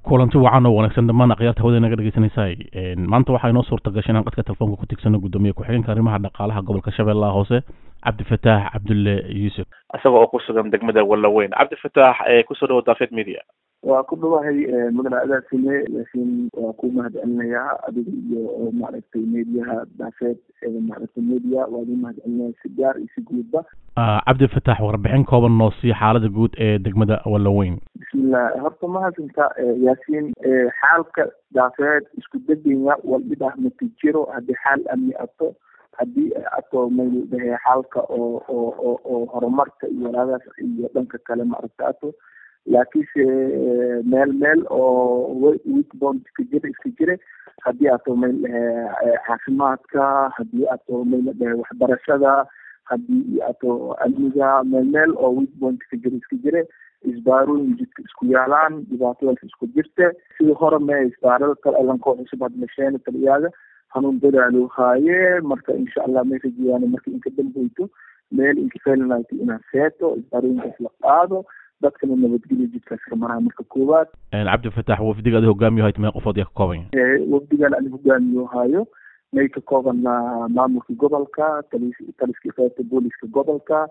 kulanti wacan oo wanaagsan dhammaan akhyaarta hawada naga dhegeysanaysaay maanta waxaa inoo suurta gashay inaan qadka telefoonka ku tigsano guddoomiye ku-xigeenka arrimaha dhaqaalaha gobolka shabeellaha hoose cabdifataax cabdulle yuusuf isaga oo ku sugan degmada wallaweyn cabdifataax kusoo dhawo daafeed media waa ku dhawahay mudane adaasime laakiin waa ku mahadcelinayaa adiga iyo maaragtay mediyaha daafeed maaragtay media waa idin mahadcelinaya si gaar iyo si guudba cabdifataax warbixin kooban noo sii xaalada guud ee degmada wallaweyn bismillah horta mahadsantaa yaasiin xaalka daafeed isku degenya waldhib ah mati jiro haddii xaal amni ato haddii ato maynu dhahe xaalka oo oo oo oo horumarka iyo walaagaas iyo dhanka kale maaragta ato laakiinse meel meel oo weekbond iska jira iska jire haddii ato mayl dhahe caafimaadka haddii ato mayla dhahe waxbarashada haddii ato amniga meel meel oo weekbond iska jira iska jire isbaarooyin jidka isku yaalaan dhibaatadaas isku jirte sidii hore me isbaarada kale alankoo cusub had masheen taliyaaga hanuun dadaalo haaye marka insha allah may rajeyaan marka inka dambayto meel inka felinayto inaad seeto isbaarooyinkaas la qaado dadkana nabadgelyo jidkaas ka maraa marka koowaad cabdifataax wafdiga adi hogaamiyo hayt mee qofood yaa ka kooban wafdigan ani hogaamiyo haayo may ka koobanaa maamulka gobolka talis taliskii qaybta booliska gobolka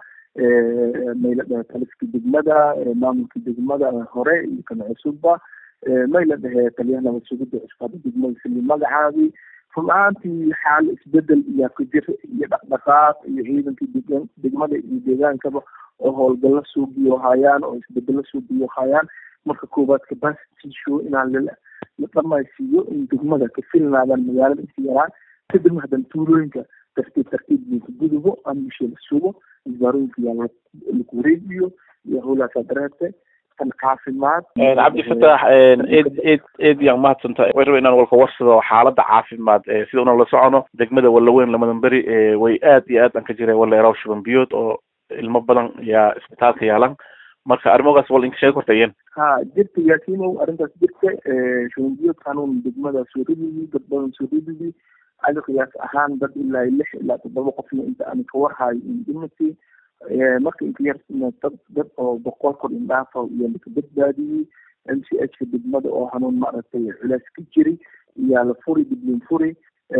mayla dhahe taliska degmada maamulka degmada hore iyo kana cusubba mayla dhahe taliyaha nabad sugidda cusbaada degmada sili magacaadii run ahaantii xaal isbedel iyo ka jir iyo dhaqdhaqaaq iyo ciidankii degan degmada iyo deegaankaba oo howlgalla suugiyo hayaan oo isbedelo suugiyo hayaan marka koowaad capacity show inaan la la dhamaysiiyo in degmada ka filnaadaan magaalada inta yaraan kadibna haddana tuulooyinka tartiib tartiib linka gudubo ambisha la sugo isbaarooyinka yaa laku wareejiyo iyo howlaasaa dareerte tan caafimaad cabdifataax eed eed eed yaan mahadsanta way raba inaan walka warsado xaalada caafimaad sida una la socono degmada wallaweyn lamadan beri way aad iyo aad aan ka jiray waleeraw shuban biyood oo ilmo badan yaa isbitaalka yaalan marka arrimogaas wal inka sheegi kortayeen ha jirta yaasiinow arrintaas jirta shuban biyood kanuun degmada soo rididi dad badan soo rididi adi qiyaas ahaan dad ilaa lix ilaa toddoba qofna inta aan ka warhayo indhimati marka inka yar dad dad oo boqol kor indhaafa iyo laka badbaadiyey m c h ka degmada oo hanuun maaragtay culays ka jiri iyaa la furi diblin furi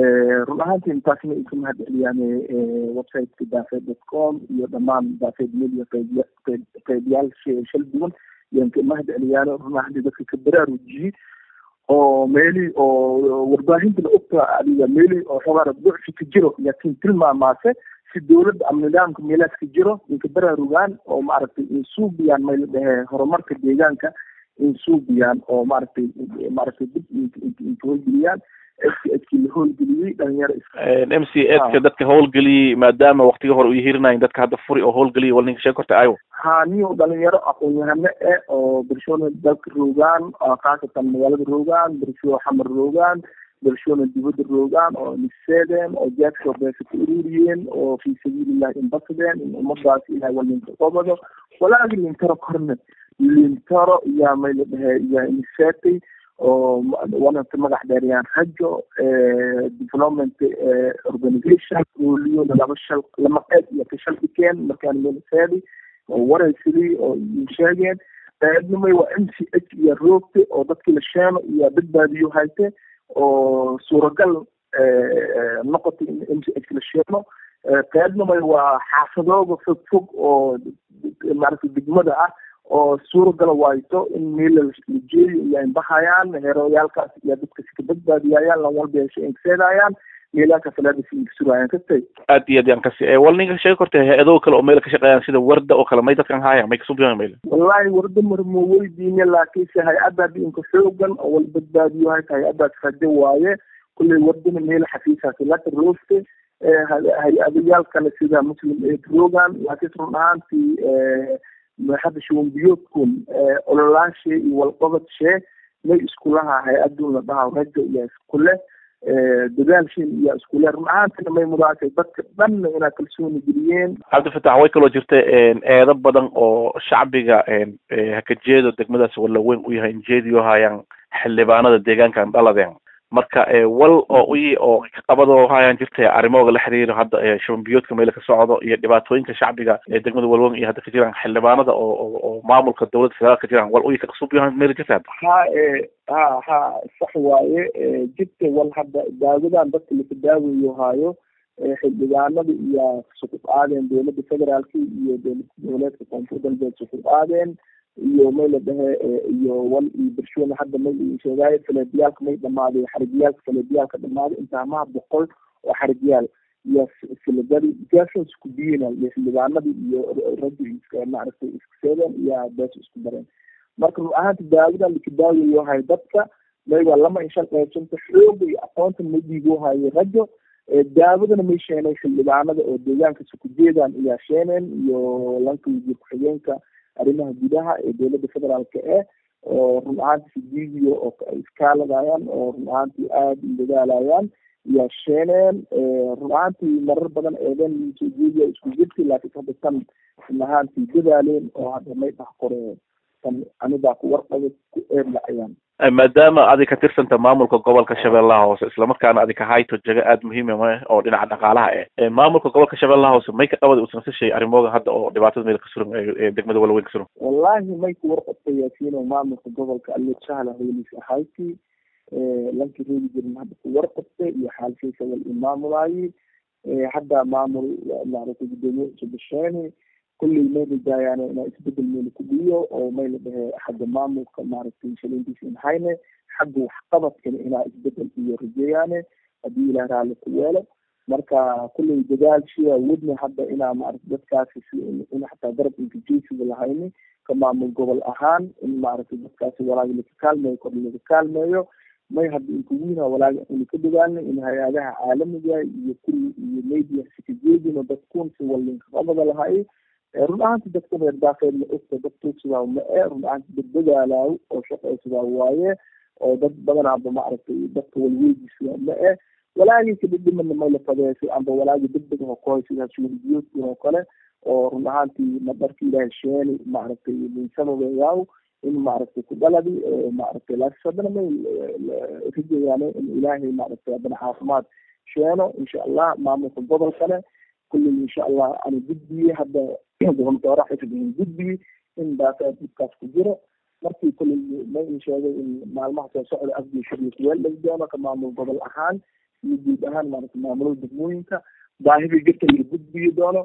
run ahaantii intaasna ay ka mahad celiyaan websiteka daafeed dot com iyo dhammaan daafeed media qeybiya qeyb qeybiyaal shal duwan yaan ka mahad celiyaan run ahaantii dadka ka baraarujiyey oo meeli oo warbaahintana ogta adiga meeli oo xabaara ducfi ka jiro laakiin tilmaamaase si dawladda ama nidaamka meelaas ka jiro inka baraarugaan oo maaragtay insuubiyaan may la dhahe horumarka deegaanka insuubiyaan oo maaragtay maaragtay dib inka howlgeliyaan eskii la howlgeliyey dhalinyaro m c edka dadka howlgeliyey maadaama waktiga hore u yahirinayin dadka hadda furi oo howlgeliyay wal ninka sheeg korta ayo ha niyo dhalinyaro aqoon-yahano e oo bulshooda dalka roogaan khaasatan magaalada roogaan bulshoo xamar roogaan bulshona dibadda roogaan oo niseedeen oo jaadkoo beesa ku ururiyeen oo fi sabiilillahi inbasadeen in ummadaas ilahay wal linka qobado walaagi lintaro korne lintaro iyaa may la dhahe iyaa niseetay oo wanata magac dheeriyaan rajo development organization ooliyona laba shal lama qeyb iyo ka shal dhikeen markaan meliseedi oo waraysidii oo sheegeen qaybnimay waa m c h iyo roogte oo dadkii la sheeno iyo badbaadiyo hayte oo suuragal noqotay in m c h la sheeno qaybnimay waa xaafadooda fog fog oo maaragtay degmada ah oo suuragala waayto in meela la jeeyo iyo inbahayaan heeroyaalkaas iyo dadka sika badbaadiyayaan lan walba hesho inkaseedayaan meelaaka falaadasi inkasuraayaan kastay aad iyo aad yaan kasi wal ninka sheegi korta hay-ado kale oo meel ka shaqeeyaan sida warda oo kale may dadkan haayaan may kasubiyaan meel wallahi warda marmo weydiine laakiinse hay-adda hadii inka xoogan oo wal badbaadiyo hayta hay-addaas rajo waaye kulley wardana meel xafiisaasi laka rooste hay-adayaal kale sida muslim aid rogan laakiin run ahaantii hadda shuban biyoodkun ololaashe iyo walqabadshee may iskulaha hay-adun la dhaha rajo iyo iskule dadaalshin iyo iskule run ahaantina may mudaashay dadka dhanna inaa kalsooni geliyeen cabdifatax way kaloo jirta eedo badan oo shacbiga haka jeedo degmadaas wallaweyn u yahay injeediyo hayaan xildhibaanada deegaankan dhaladeen marka wal oo uyi oo qabado hayaan jirtay arrimooga la xiriiro hadda shuban biyoodka meela ka socdo iyo dhibaatooyinka shacbiga ee degmada walwang iyo hadda ka jiraan xildhibaanada oo oo maamulka dowladda federaalka ka jiraan wal uyi ka qasub yahan meela jirta ha ha ha sax waaye jirta wal hadda daawadan dadka laka daawayo haayo xildhibaanada iyo sukuq aadeen dowladda federaalka iyo dowlad goboleedka koonfur galbeed sukuq aadeen iyo may la dhahe iyo wal iyo bershoona hadda may sheegaayo faleediyaalka may dhamaaday xarigiyaalka faleediyaalka dhamaaday intaamaha boqol oo xarigiyaal iyo filadadi gaashan isku biyina iyo xildhibaanadii iyo raggi iska maaragtay isku seedeen iyo bees isku dareen marka run ahaanta daawadan laka daawayo hay dadka mayba lama inshan qaybsanta xooga iyo aqoonta ma dhiigo hayo raggo daawadana may sheenay xildhibaanada oo deegaanka sukujeedaan iyaa sheeneen iyo lanka wasiir ku-xigeenka arrimaha gudaha ee dowladda federaalka eh oo run ahaantii sidiidiyo oo iskaaladayaan oo run ahaantii aada u dadaalayaan iyaa sheeneen run ahaantii marar badan eeden soo jeediya isku jirti laakiin hadda tan run ahaantii dadaaleen oo hadda may dhax qore tan anigaa ku warqaba ku eedlacayaan maadaama adi ka tirsanta maamulka gobolka shabeellaha hoose islamarkaana adi ka hayto jaga aada muhiima ma oo dhinaca dhaqaalaha eh maamulka gobolka shabeellaha hoose may ka qabada uusan ka shay arrimooga hadda oo dhibaatada meel ka suran ee degmada walaweyn ka suran wallahi may ku warqabta yaasiino maamulka gobolka allo sahla hawliis ahayti lankii reegi jirin hadda ku warqabta iyo xaalshiisa wal imaamulaayi hadda maamul maaragtay gudoomiye cusubasheeni kulley may rajaayaan inaa isbedel meela ku dhiyo oo may la dhahe xagga maamulka maaragtay shaliintiisa in hayne xagga waxqabadkana inaa isbedel iyo rajeeyaane haddii ilaah raalli ku yeelo marka kulley dadaalshiya wadna hadda inaa maaragtay dadkaasi si in xataa garab inkajeesiga lahayni ka maamul gobol ahaan in maaragtay dadkaasi walaagi laka kaalmeeyo kor laga kaalmeeyo may hadda inkuwiina walaagi ina ka dadaalna in hay-adaha caalamiga iyo kulli iyo media sikajeedino dadkun si walinka qabada lahay run ahaanti dadka reer daafeedna ogta dad tuugsidaa ma e run ahaanti dad dadaalaayo oo shaqaysidaa waaye oo dad badanaaba maaragtay dadka walweydisidaa ma e walaagii kadhidhimana mayla fadeesay amba walaagi degdeg ho koy sidaas weligiyoodkin oo kale oo run ahaantii madarka ilaahay sheeni maaragtay minsababeeyaaw in maaragtay ku dhaladi maaragtay laakiin haddana may rijayaane in ilaahay maaragtay haddana caafimaad sheeno insha allah maamulka gobolkane kulley insha allah ana gudbiye hadda gobontoora xifdihin gudbiye in daasa dhibkaas ku jiro markii kulley may in sheegay in maalmaha soo socda afgii shariif weeldhag doono ka maamul gobol ahaan iyo guud ahaan maaragtay maamulada degmooyinka baahidii jirta la gudbiyi doono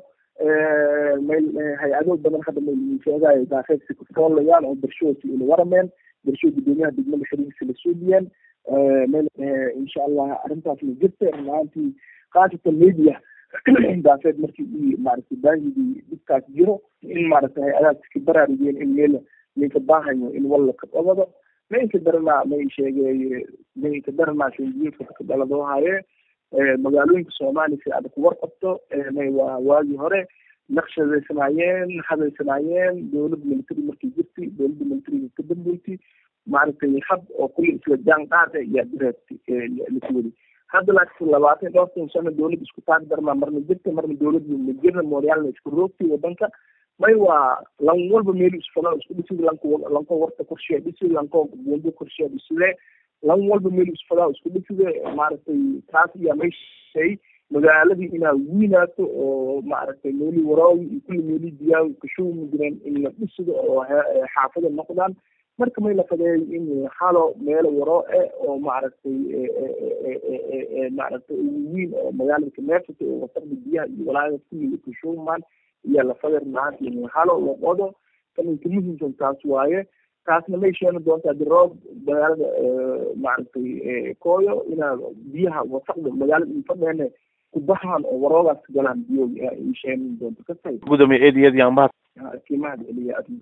mayl hay-ado badan hadda mayl sheegayo daafeedsi kufoollayaan oo bershoodsi ila warameen bersho gudoomiyaha degmada xiriirkiisa la suudiyeen mayl insha allah arrintaas la jirta runaantii khaasatan media daafeed markii i maaragtay baahidii dhibkaas jiro in maaragtay hay-adahaas iska baraarugeen in meel ninka baahayo in walla ka qabado maynka daranaa may sheegay maynka daranaa shanjiilka ka dhaladoo haye magaalooyinka soomaaliya si aad ku warqabto may waa waagii hore naqshadeysanaayeen hadaysanaayeen dowladda military markii jirtay dowladda militariga ka dambeysay maaragtay hab oo kulli isla jaan qaada ayaa direertay lasuwadi hadda laakiin labaatan dhowrtan sano dowlad isku taag darmaa marna jirta marna dowladda majirna mooryaalna isku roogtay wadanka may waa lan walba meel isfalo isku dhisid lanko lanko warta korshiya dhisid lanko buundo korshiya dhiside lan walba meel isfalaa isku dhiside maaragtay taas ayaa may shay magaaladii inaa wiinaato oo maaragtay meeli waraawi iyo kulli meeli diyaawi kashuumi jireen in la dhisido oo xaafada noqdaan marka may la fadeeyo in halo meelo waro e oo maaragtay maaragtay wiin oo magaalada kameersata oo wasaqda biyaha iyo walaayada kulli kashuumaan iyo lafada runaanti in halo la qodo kaninka muhimsan taas waaye taasna may sheeni doontaa diroob magaalada maaragtay kooyo inaa biyaha wasaqda magaalada infadheene kubahaan oo waroogaas galaan biyo sheeni doonto kasay gudoomiye eed iyo eed yaan mahad kiimahad celiya